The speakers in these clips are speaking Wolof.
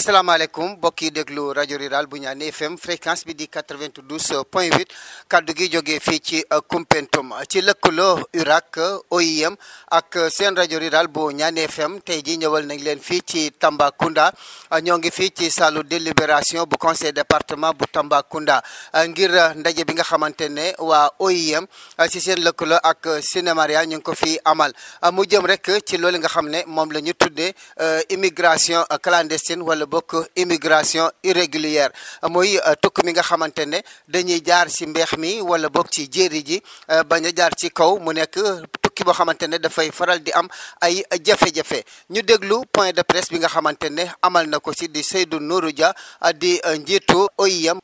asalaamaaleykum mbokk yi déglu rajo rural bu ñaan FM fréquence bi di 92 point 8 kaddu gi jógee fii ci Koumpentoum ci lëkkaloo URAC OIM ak seen rajo rural bu ñaan FM tey ji ñëwal nañ leen fii ci Tambacounda ñoo ngi fii ci salle délibération bu conseil département bu Tambacounda ngir ndaje bi nga xamante ne waa OIM ci seen lëkkaloo ak Cinémaria ñu ngi ko fi amal mu jëm rek ci loolu nga xam ne moom la ñu tuddee immigration clandestine wala bokk immigration irrégulière muy tukk mi nga xamante ne dañuy jaar ci mbeex mi wala bokk ci jéeri ji bañ a jaar ci kaw mu nekk tukki boo xamante ne dafay faral di am ay jafe-jafe ñu déglu point de presse bi nga xamante ne amal na ko ci di Seydou Nourou Dia di njiitu OIM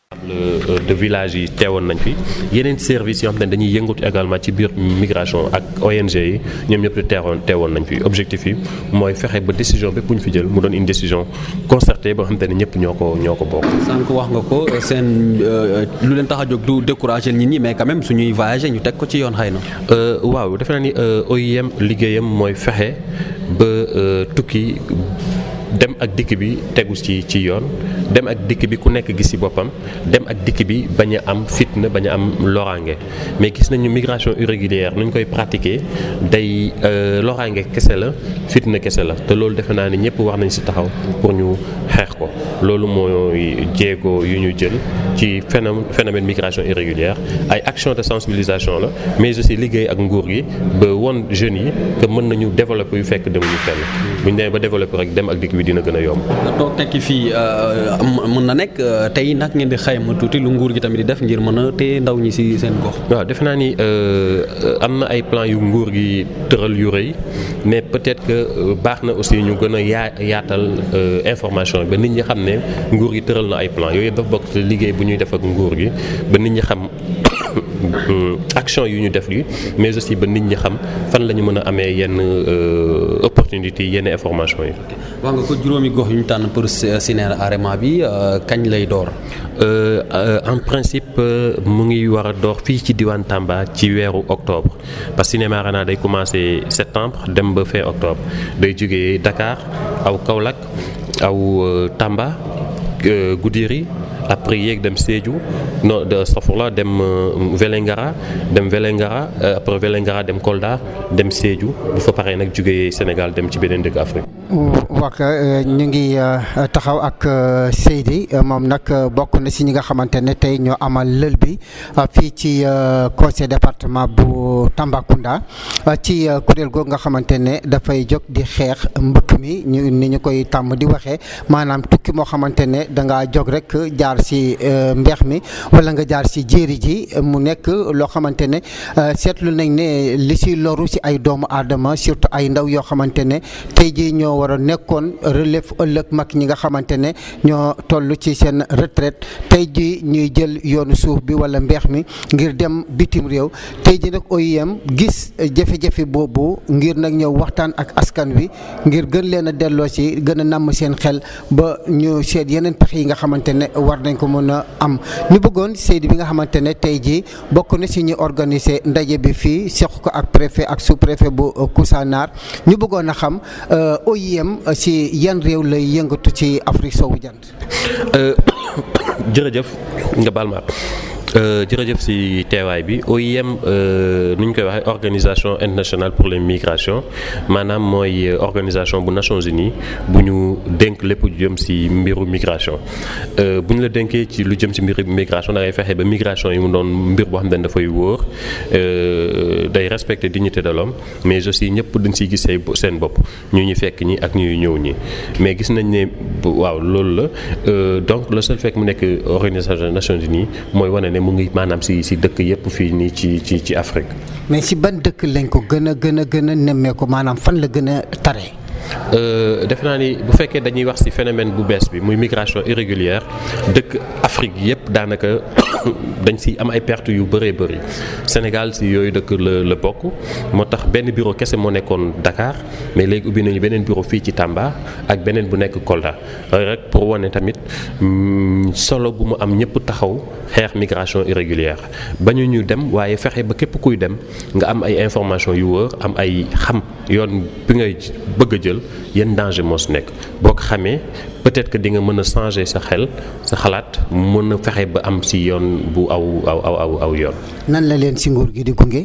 de village yi teewoon nañ fi yeneen service yoo xam ne dañuy yëngatu également ci biir migration ak ONG yi ñoom ñëpp teewoon teewoon nañ fi objectif yi mooy fexe ba décision bépp bu ñu fi jël mu doon une décision concertée boo xam ne ñëpp ñoo ko ñoo ko bokk. sànq wax nga ko seen lu leen tax a jóg du décourager nit ñi mais quand même suñuy voyager ñu teg ko ci yoon xëy na. waaw defe naa ni OIM liggéeyam mooy fexe ba tukki. dem ak dikk bi tegu ci ci yoon dem ak dikk bi ku nekk gis ci boppam dem ak dikk bi bañ a am fitna bañ a am loraange mais gis nañu migration irrégulière nu ñu koy pratiquer day loraange kese la fitna kese la te loolu defe naa ni ñëpp wax nañ ci taxaw pour ñu xeex ko loolu mooy jéego yu ñu jël ci phénomène phénomène migration irrégulière ay action de sensibilisation la mais aussi liggéey ak nguur gi ba won jeunes yi que mën nañu développer yu fekk demuñu fenn bu ñu demee ba développer rek dem ak dikk bi dina gën a yomb. nga toog tekki fii mën na nekk tey nag ngeen di xayma tuuti lu nguur gi tamit di def ngir mën a téye ndaw ñi ci seen gox. waaw defe naa ni am na ay plan yu nguur gi tëral yu rëy mais peut-être que baax na aussi ñu gën a yaa yaatal information ba nit ñi xam ne nguur gi tëral na ay plan yooyu dafa bokk liggéey bu ñuy def ak nguur gi ba nit ñi xam. action yu ñu def li mais aussi ba nit ñi xam fan la ñu mën a amee yenn opportunité yenn information yi. wax nga ko juróomi gox yu ñu tànn pour Cinémaria bi kañ lay door. en principe mu ngi war a door fii ci diwaan Tamba ci weeru octobre parce que Cinémaria day commencer septembre dem ba fin octobre day jógee Dakar aw Kaolack aw Tamba Goudiri. après yéeg dem Sédhiou non de Safurla dem Vélingara dem Vélingara après Vélingara dem Kolda dem Sédhiou bu fa paree nag jógee Sénégal dem ci beneen dëkk Afrique. wax ñu ngi taxaw ak Seydi moom nag bokk na si ñi nga xamante ne tey ñoo amal lël bi fii ci conseil département bu Tambacounda ci kuréel googu nga xamante ne dafay jóg di xeex mbëkk mi ñu ni ñu koy tàmm di waxee maanaam tukki moo xamante ne da ngaa jóg rek jaar si mbeex mi wala nga jaar si jéeri ji mu nekk loo xamante ne seetlu nañ ne li si loru si ay doomu aadama surtout ay ndaw yoo xamante ne tey jii ñoo war a nekkoon relève ëllëg mag ñi nga xamante ne ñoo toll ci seen retraite tey jii ñuy jël yoonu suuf bi wala mbeex mi ngir dem bitim réew tey jii nag OIM gis jafe-jafe boobu ngir nag ñëw waxtaan ak askan wi ngir gën leen a delloo si gën a namm seen xel ba ñu seet yeneen pexe yi nga xamante ne war nañ ko mën a am ñu bëggoon Seydi bi nga xamante ne tey jii bokk na si ñu organiser ndaje bi fii seq ko ak préfet ak sous préfet bu Koussanar ñu bëggoon a xam OIM si yan réew lay yëngatu ci Afrique soowu jant. jërëjëf nga baal ma jërëjëf ci teewaay bi OIM nu ñu koy waxee organisation internationale pour les migrations maanaam mooy organisation bu Nations Unies bu ñu dénk lépp lu jëm ci mbiru migration bu ñu la dénkee ci lu jëm ci mbiru migration da ngay fexe ba migration yi mu doon mbir boo xam ne dafay wóor day respecter dignité de l'homme mais aussi ñëpp dañ ciy gis seen bopp ñu ñu fekk ñi ak ñuy ñëw ñi mais gis nañ ne waaw loolu la donc le seul fait mu nekk organisation Nations Unies mooy wane ne mu ngi maanaam si si dëkk yëpp fii nii ci ci ci Afrique. mais si ban dëkk lañ ko gën a gën a gën a nemmee ko maanaam fan la gën a tare. defe naa ni bu fekkee dañuy wax ci phénomène bu bees bi muy migration irrégulière dëkk Afrique yépp daanaka dañ ci am ay pertes yu bëree bëri Sénégal ci yooyu dëkk la la bokk moo tax benn bureau kese moo nekkoon Dakar mais léegi ubbi nañu beneen bureau fii ci Tamba ak beneen bu nekk Kolda rek pour wane tamit solo bu mu am ñëpp taxaw xeex migration irrégulière bañu ñu dem waaye fexe ba képp kuy dem nga am ay information yu wóor am ay xam yoon bi ngay bëgg a jël yenn danger moo si nekk boo ko xamee peut-être que di nga mën a changer sa xel sa xalaat mën a fexe ba am si yoon bu aw aw aw aw yoon. nan la leen si nguur gi di gunge.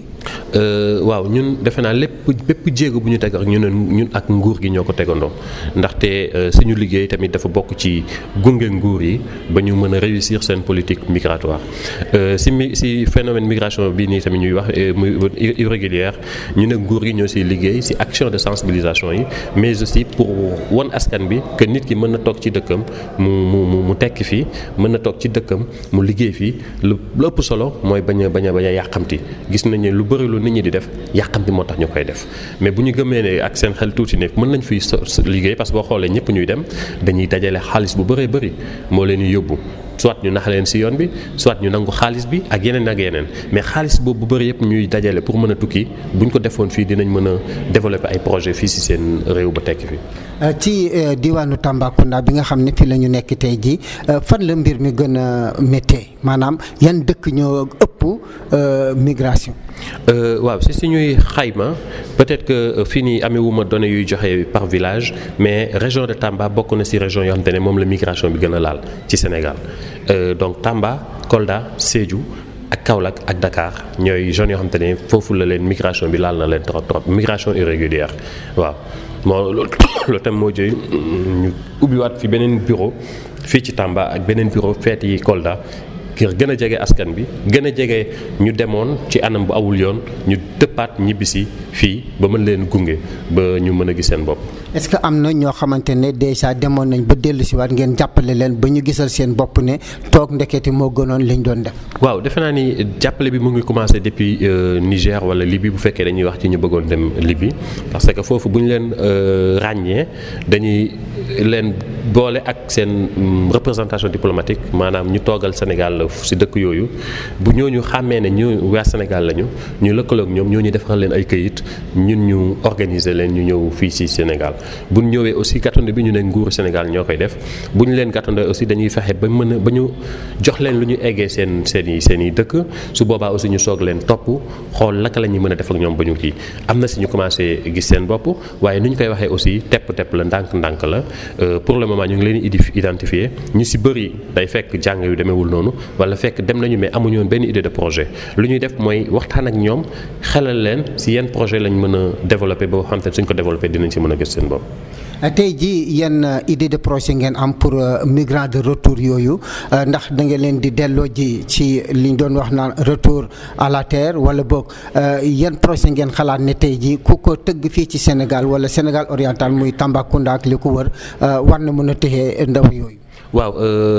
waaw ñun defe naa lépp bépp jéego bu ñu teg ak ñu ne ñun ak nguur gi ñoo ko tegandoo ndaxte suñu liggéey tamit dafa bokk ci gunge nguur yi ba ñu mën a réussir seen politique migratoire si mi si phénomène migration bii nii tamit ñuy wax muy irrégulière ñu ne nguur gi ñoo siy liggéey si action de sensibilisation yi mais aussi pour won askan bi que nit ki mën na toog ci dëkkam mu mu mu tekki fii mën na toog ci dëkkam mu liggéey fii lu ëpp solo mooy bañ a bañ a bañ a yàqamti gis nañ ne lu bëri lu nit ñi di def yàqamti moo tax ñu koy def mais bu ñu gëmee ne ak seen xel tuuti ne mën nañ fiy liggéey parce que boo xoolee ñëpp ñuy dem dañuy dajale xaalis bu bëree bëri moo leen di yóbbu soit ñu nax leen ci yoon bi soit ñu nangu xaalis bi ak yeneen ak yeneen mais xaalis boobu bu bëri yëpp ñuy dajale pour mën a tukki bu ñu ko defoon fii dinañ mën a développer ay projet fii ci seen réew ba tekki fi ci diwaanu Tambacounda bi nga xam ne fii la ñu nekk tey jii fan la mbir mi gën a méttee maanaam yan dëkk ñoo ëpp migration. waaw si suñuy xayma peut-être que fii nii amewuma données yuy joxe par village mais région de Tamba bokk na ci région yoo xam te ne moom la migration bi gën a laal ci Sénégal donc Tamba Kolda Sédhiou. ak Kaolack ak Dakar ñooy zones yoo xam te ne foofu la leen migration bi laal na leen trop trop migration irrégulière waaw moo loolu tam moo jëy ñu ubbiwaat fi beneen bureau fii ci Tamba ak beneen bureau feet yi Kolda ngir gën a jege askan bi gën a jege ñu demoon ci anam bu awul yoon ñu dëppaat ñibbisi fii ba mën leen gunge ba ñu mën a gis seen bopp. est-ce que am na ñoo xamante ne déjà demoon nañ ba dellu si waat ngeen jàppale leen ba ñu gisal seen bopp ne toog ndeketi moo gënoon liñ doon def. waaw defe naa ni jàppale bi mu ngi commencé depuis Niger wala Libye bu fekkee dañuy wax ci ñu bëggoon dem Libye parce que foofu bu ñu leen ràññee dañuy leen boole ak seen représentation diplomatique maanaam ñu toogal Sénégal ci dëkk yooyu bu ñooñu xàmmee ne ñu waa Sénégal lañu ñu lëkkaloog ñoom ñoo ñu defaral leen ay këyit ñun ñu organiser leen ñu ñëw fii ci Sénégal bu ñu ñëwee aussi gàttandu bi ñu ne nguuru Sénégal ñoo koy def bu ñu leen gàttandoo aussi dañuy fexe ba mën a ba ñu jox leen lu ñu eggee seen seen i seen i dëkk su boobaa aussi ñu soog leen topp xool naka la ñuy mën a def ak ñoom ba ñu kii am na si ñu commencé gis seen bopp waaye ni ñu koy waxee aussi tepp-tepp la ndànk-ndànk la pour le moment ñu ngi leen di identifier ñu si bëri day fekk jàng yu demeewul noonu wala fekk dem nañu mais amuñu woon benn idée de projet lu ñuy def mooy waxtaan ak ñoom xelal leen si yenn projet lañ mën a développer boo xam te suñ ko développer dinañ si mën a gis seen bopp. tey jii yenn idée de projet ngeen am pour migrants de retour yooyu ndax da ngeen leen di delloo ji ci li ñu doon wax naan retour à la terre wala boog yan projet ngeen xalaat ne tey jii ku ko tëgg fii ci Sénégal wala Sénégal oriental muy Tambacounda ak li ko wër war na mën a téye ndaw yooyu. waaw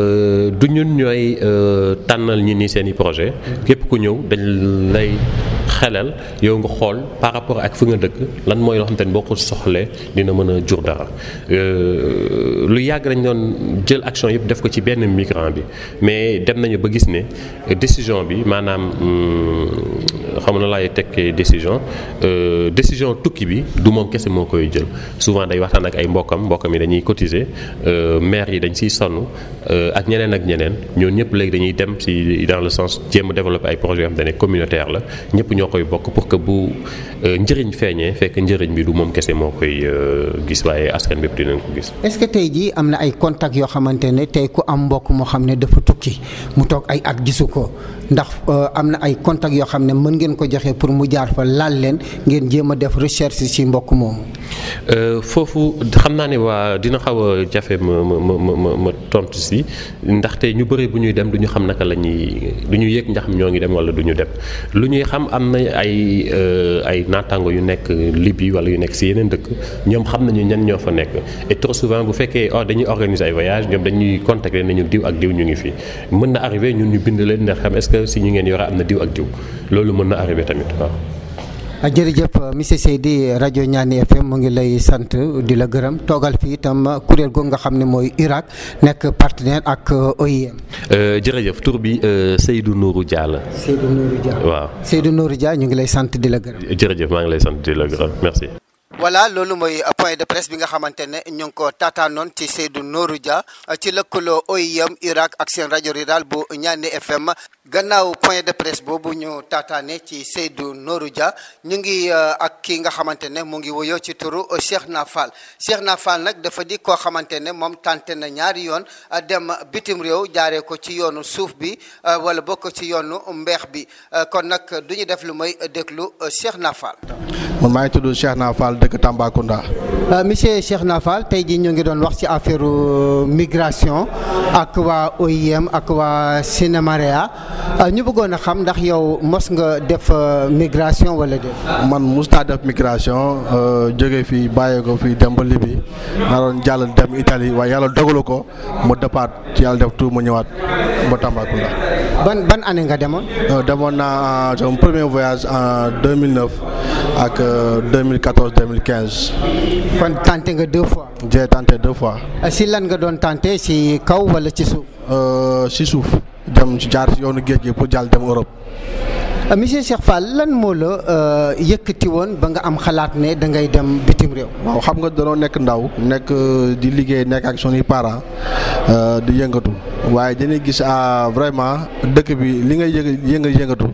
du ñun ñooy tànnal ñi ni seen i projet képp ku ñëw dañ lay xelal yow nga xool par rapport ak fi nga dëkk lan mooy loo xam te ne boo ko soxlee dina mën a jur dara lu yàgg dañ doon jël action yëpp def ko ci benn migrant bi mais dem nañu ba gis ne décision bi maanaam xam na laay tekkee décision décision tukki bi du moom kese moo koy jël souvent day waxtaan ak ay mbokkam mbokkam yi dañuy cotiser maire yi dañ siy sonn ak ñeneen ak ñeneen ñoo ñëpp léegi dañuy dem si dans le sens jéem a développer ay projets yoo xam ne communautaire la ñëpp ñoo koy bokk pour que bu njëriñ feeñee fekk njëriñ bi du moom kese moo koy gis waaye askan bépp dinañ ko gis. est-ce que tey jii am na ay contacts yoo xamante ne tey ku am mbokk moo xam ne dafa tukki mu toog ay at gisu ko ndax am na ay contacts yoo xam ne mën ngeen ko joxe pour mu jaar fa laal leen ngeen jéem a def recherche ci mbokk moomu. foofu xam naa ne waa dina xaw a jafe ma ma ma ma ma tontu si ndaxte ñu bëri bu ñuy dem du ñu xam naka la ñuy du ñu yëg ndax ñoo ngi dem wala du ñu dem lu ñuy xam am na ay ay naataango yu nekk Libye wala yu nekk si yeneen dëkk ñoom xam nañu ñan ñoo fa nekk et trop souvent bu fekkee oh dañuy organiser ay voyage ñoom dañuy contacter nañu diw ak diw ñu ngi fi mën na arrivé ñun ñu bind leen ndax xam est-ce que si ñu ngeen yore am na diw ak diw loolu mën na arrivé tamit waaw. jërëjëf monsieur Seydi rajo Ñaani FM mu ngi lay sant di la gërëm toogal fii itam kuréel googu nga xam ne mooy Irak nekk partenaire ak OIM. jërëjëf tur bi Seydou Nourou Dia la. Seydou Nourou Dia waaw Seydou Nourou Dia ñu ngi lay sant di la gërëm. jërëjëf maa ngi lay sant di la gërëm merci. voilà loolu mooy point de presse bi nga xamante ne ñu ngi ko taataanoon ci Seydou Nourou Dia ci lëkkaloo OIM Irak ak seen rajo rural bu Ñaani FM gannaaw point de presse boobu ñu taataane ci Seydou Nourou Dia ñu ngi ak ki nga xamante ne mu ngi woyoo ci turu Cheikh Na Fall Cheikh Na Fall nag dafa di koo xamante ne moom tànte na ñaari yoon dem bitim réew jaaree ko ci yoonu suuf bi wala bokk ci yoonu mbeex bi kon nag du ñu def lu may déglu Cheikh Na Fall. man maa ngi tudd Cheikh Na Fall dëkk Tambacounda. monsieur Cheikh Na Fall tey jii ñu ngi doon wax ci affaire migration ak waa OIM ak waa Cinémaréa ñu bëggoon a xam ndax yow mos nga def migration wala déet. man mos naa def migration jóge fii bàyyee ko fii dem ba Libye naroon jàll dem Italie waaye yàlla dogalu ko mu dëppaat yàlla def tout mu ñëwaat ba Tambacounda. ban ban année nga demoon. demoon naa sama premier voyage en 2009 ak 2014 2015. kon tenté nga deux fois. j'ai tenté deux fois. si lan nga doon tenté si kaw wala ci suuf. si suuf dem ci jaar si yoonu géej gi pour jàll dem Europe. monsieur Cheikh Fall lan moo la yëkkati woon ba nga am xalaat ne da ngay dem bitim réew. waaw xam nga danoo nekk ndaw nekk di liggéey nekk ak sunuy parents di yëngatu waaye dañuy gis vraiment dëkk bi li ngay yënga yënga yëngatu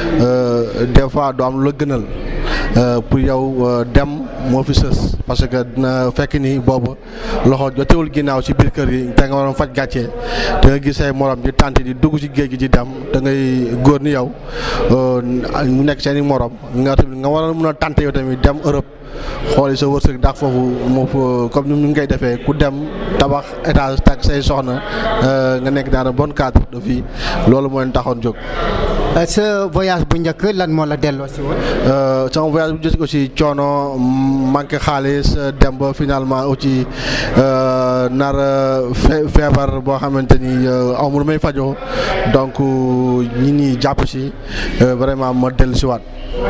des fois du am lu la gënal pour yow dem moo fi sës parce que dina fekk ni boobu loxo jotewul ginnaaw ci biir kër yi te nga waroon faj gàcce te nga gis say morom di tànt di dugg ci géej gi di dem da ngay góor ni yow mu nekk seen i morom nga tamit nga waroon mën a tànt yow tamit dem Europe xooli sa wërsëg ndax foofu moo comme ni ñu ngay defee ku dem tabax étage tak say soxna nga nekk dans un bon cadre de vie loolu moo leen taxoon jóg. sa voyage bu njëkk lan moo la delloo si woon. sama voyage bu njëkk aussi coono manqué xaalis dem ba finalement aussi nar feebar boo xamante ni amul may fajoo donc ñi ñi jàpp si vraiment ma dellu si waat.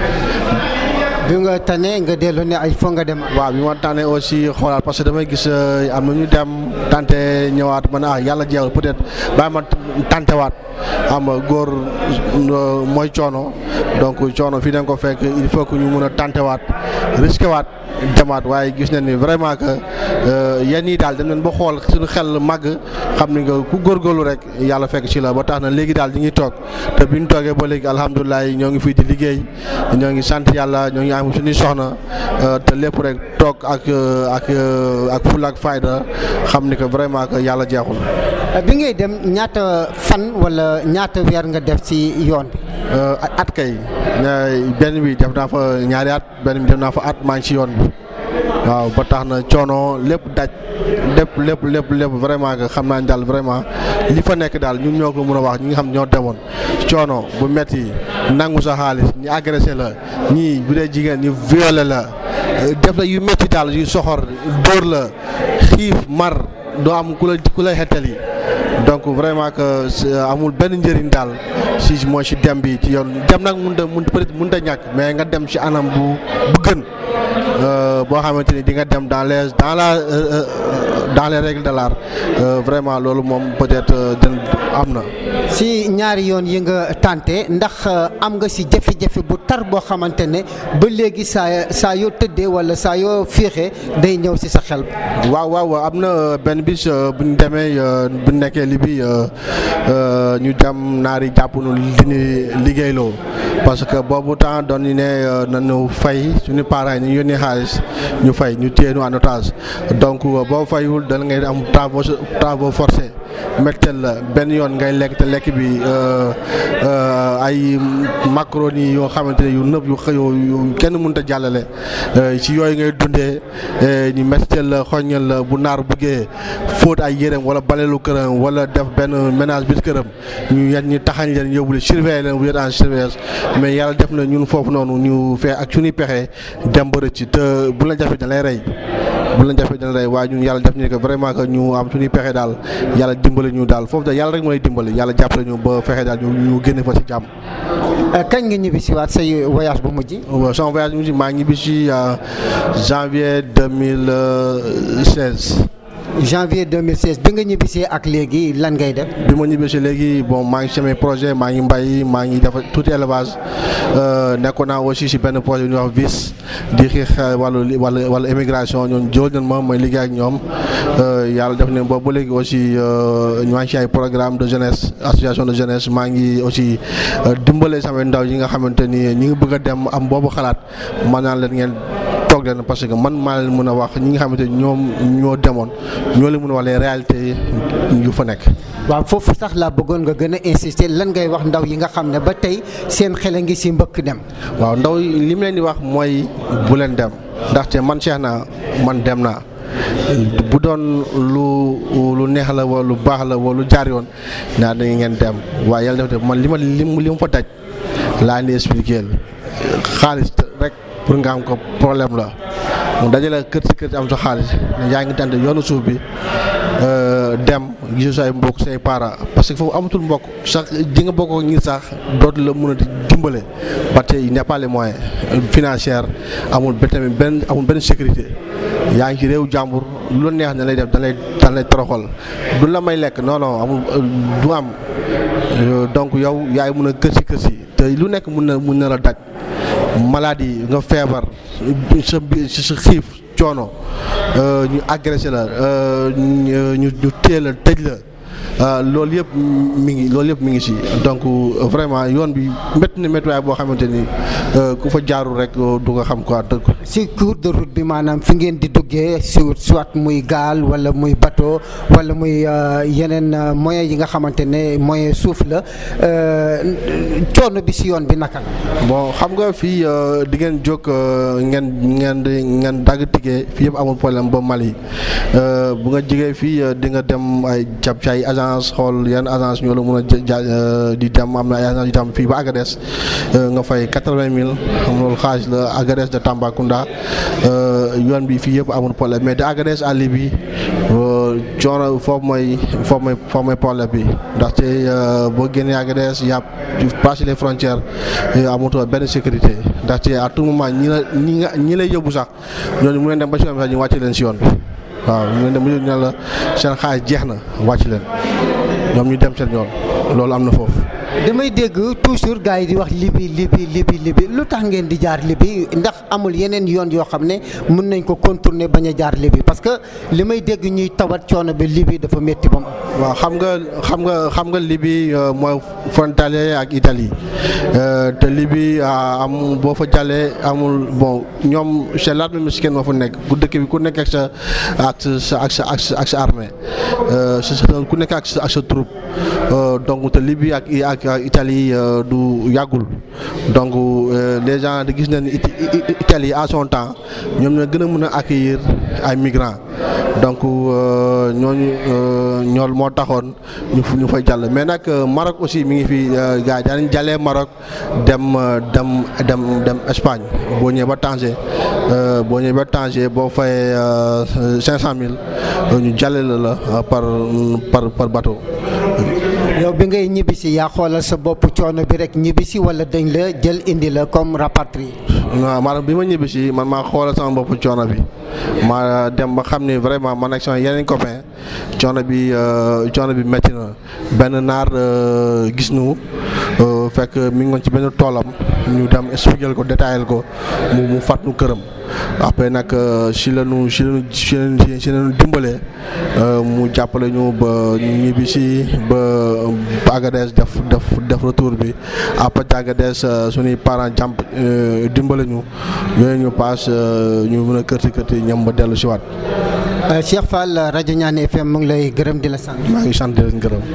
bi nga tane nga dellu ne il faut nga dem. waaw bi ma tànnee aussi xoolaat parce que damay gis am na ñu dem tante ñëwaat man ah yàlla jeexul peut-être bàyyi ma tantewaat am góor mooy coono donc coono fii da nga ko fekk il faut que ñu mun a tantewaat risqué waat demaat waaye gis nañ ni vraiment que yenn yi daal dem nañ ba xool suñu xel màgg xam ni nga ku góorgóorlu rek yàlla fekk ci la ba tax na léegi daal ñu ngi toog te bi ñu toogee ba léegi alhamdulilah ñoo ngi fii di liggéey ñoo ngi sant yàlla ñoo ngi am suñuy soxna te lépp rek toog ak ak ak fulla ak fayda xam ni que vraiment que yàlla jeexul. bi ngay dem ñaata fan wala ñaata weer nga def ci yoon bi. at kay benn bi def naa fa ñaari at benn bi def naa fa at maa ngi ci yoon bi waaw ba tax na coono lépp daj lépp lépp lépp lépp vraiment que xam naa ni daal vraiment li fa nekk daal ñun ñoo ko mën a wax ñi nga xam ñoo demoon coono bu metti nangu sa xaalis ñu agressé la ñii bu dee jigéen ñu violé la def la yu metti daal yu soxor dóor la xiif mar doo am ku la ku lay xettali donc vraiment que amul benn njëriñ daal si mooy si dem bi ci yoon dem nag mun ta mun peut-être mun ta ñàkk mais nga dem si anam bu bu gën boo xamante ni di nga dem dans les dans la dans les règles de l'art vraiment loolu moom peut-être den am na. si ñaari yoon yi nga tànte ndax am nga si jafe-jafe bu tar boo xamante ne ba léegi saa saa yoo tëddee wala saa yoo féexee day ñëw si sa xel. waaw waaw am na benn bis bu ñu demee bu ñu nekkee li bi ñu dem naari jàpp nu li ñu liggéeyloo parce que boobu temps doon ñu ne nañu fay suñu parents yi ñu yónnee xaalis ñu fay ñu téye ñu en otage donc boo fayul da ngay am travaux travaux forcés mettel la benn yoon ngay lekk te lekk bi ay macaroni yoo xamante ne yu nëb yu xëyoo yu kenn mënut a jàllale ci yooyu ngay dundee ñu mettel la xoññal la bu naar buggee fóot ay yéreem wala balelu këram wala def benn ménage biir këram ñu yan ñi taxañ leen yóbbu leen surveiller leen bu en surveillance mais yàlla def na ñun foofu noonu ñu fee ak suñuy pexe dem ba rëcc te bu la jafe da lay rey bu la jafe dana rey waaye ñun yàlla def ni que vraiment que ñu am suñuy pexe daal yàlla dimbali ñu daal foofu daal yàlla rek mooy dimbali yàlla jàppale ñu ba fexe daal ñu ñu génne fa si jàmm. kañ nga ñibbi si waat say voyage bu mujj. sama voyage bu mujj maa ngi ñibbi si janvier deux mille seize. janvier 2016 bi nga ñibbisee ak léegi lan ngay def. bi ma ñibbisee léegi bon maa ngi samay projet maa ngi mbay maa ngi def tuuti élevage nekkoon naa aussi si benn projet bu ñuy wax VIS di xeex wàllu wàllu wàllu immigration ñoom jël nañ ma may liggéey ak ñoom yàlla def ne boobu ba léegi aussi maa ngi si ay programme de jeunesse association de jeunesse maa ngi aussi dimbale samay ndaw yi nga xamante ni ñi ngi bëgg a dem am boobu xalaat man naan leen ngeen toog leen parce que man maa leen mën a wax ñi nga xamante ni ñoom ñoo demoon ñoo leen mën a wax les réalités yu fa nekk. waaw foofu sax laa bëggoon nga gën a insister lan ngay wax ndaw yi nga xam ne ba tey seen xel a ngi si mbëkk dem. waaw ndaw li mu leen di wax mooy bu leen dem ndaxte man Cheikh naa man dem naa. bu doon lu lu neex la wala lu baax la wala lu jaar yoon naa da ngeen dem waaye yàlla def man li ma li li ma fa daj laa indi expliqué xaalis rek pour nga am ko problème la mu dajale kër si kër si am sa xaalis yaa ngi tànn yoonu suuf bi dem gisu say mbokk say parents parce que foofu amatul mbokk sax ji nga bokk ñi sax dootu la mën a dimbale ba tey il n'y a pas les moyens financiers amul ba tamit benn amul benn sécurité yaa ngi ci réew jàmbur lu la neex na lay def da lay da lay toroxal du la may lekk non non amul du am donc yow yaay mën a kër si kër si te lu nekk mun na mun na la daj maladie nga feebar sa sa xiif coono ñu agressé la ñu ñu téye la tëj la loolu yëpp mi ngi loolu yëpp mi ngi si donc vraiment yoon bi métti na méttiwaay boo xamante ni ku fa jaarul rek du nga xam quoi dëgg. si cours de route bi maanaam fi ngeen di duggee si soit muy gaal wala muy bateau wala muy yeneen moyens yi nga xamante ne moyen suuf la coono bi si yoon bi naka la. bon xam nga fii di ngeen jóg ngeen ngeen di ngeen dagg tiggee fii yëpp amul problème ba Mali bu nga jigee fii di nga dem ay jàpp ci ay agence xool yan agence ñoo la mën a di dem am na ay agence yu tam fii ba Agadez nga fay quatre-vingt mille xam loolu xaalis la Agadez de Tambacounda yoon bi fii yëpp amul problème mais de Agadez à Libye coono foofu mooy foofu mooy foofu mooy problème bi ndaxte boo génnee Agadez yàpp passer les frontières amutoo benn sécurité ndaxte à tout moment ñi la ñi nga ñi lay yóbbu sax ñooñu mu leen dem ba si yoon bi sax ñu wàcce leen si yoon bi waaw ñu leen dem ba ñu ne la seen xaalis jeex na wàcc leen ñoom ñu dem seen yoon loolu am na foofu. damay dégg toujours gars yi di wax libi libi libi libi lu tax ngeen di jaar libi ndax amul yeneen yoon yoo xam ne mën nañ ko contourner bañ a jaar libi parce que li may dégg ñuy tawat coono bi libi dafa métti ba mu waaw xam nga xam nga xam nga libi mooy frontalier ak Italie te libi am boo fa jàllee amul bon ñoom c'est l'armée mexicaine moo fa nekk ku dëkk bi ku nekk ak sa ak sa ak sa ak sa ak sa armée ku nekk ak sa ak sa troupe donc te libi ak ak Italie du yàggul donc les gens di gis nañ Italie à son temps ñoom ñoo gën a mën a accueillir ay migrants donc ñooñu ñool moo taxoon ñu ñu fay jàll mais nag Maroc aussi mi ngi fi gars yi daañu jàllee Maroc dem dem dem dem Espagne boo ñëwee ba Tanger boo ñëwee ba Tanger boo fayee cinq cent mille ñu jàlle la la par par par bateau. yow bi ngay ñibbisi yaa xoolal sa bopp coono bi rek ñibbisi wala dañ la jël indi la comme rapatrié. waaw maanaam bi ma ñibbisi man maa xoolal sama bopp coono bi ma dem ba xam ni vraiment man ak sama yeneen copain coono bi coono bi métti na benn naar gis nu fekk mi ngi woon ci benn toolam ñu dem expliquer ko détaillé ko mu mu fat nu këram après nag si la nu si la nu si la nu dimbalee mu jàppale ñu ba ñu ñibbi si ba Agadez def def def retour bi après Agadez suñuy parents jàmp dimbale ñu yooyu ñu paas ñu mën a kërti kërti ñam ba dellu si waat. Cheikh Fall rajo Ñaan FM mu ngi lay gërëm di la sant. maa ngi sant di leen gërëm.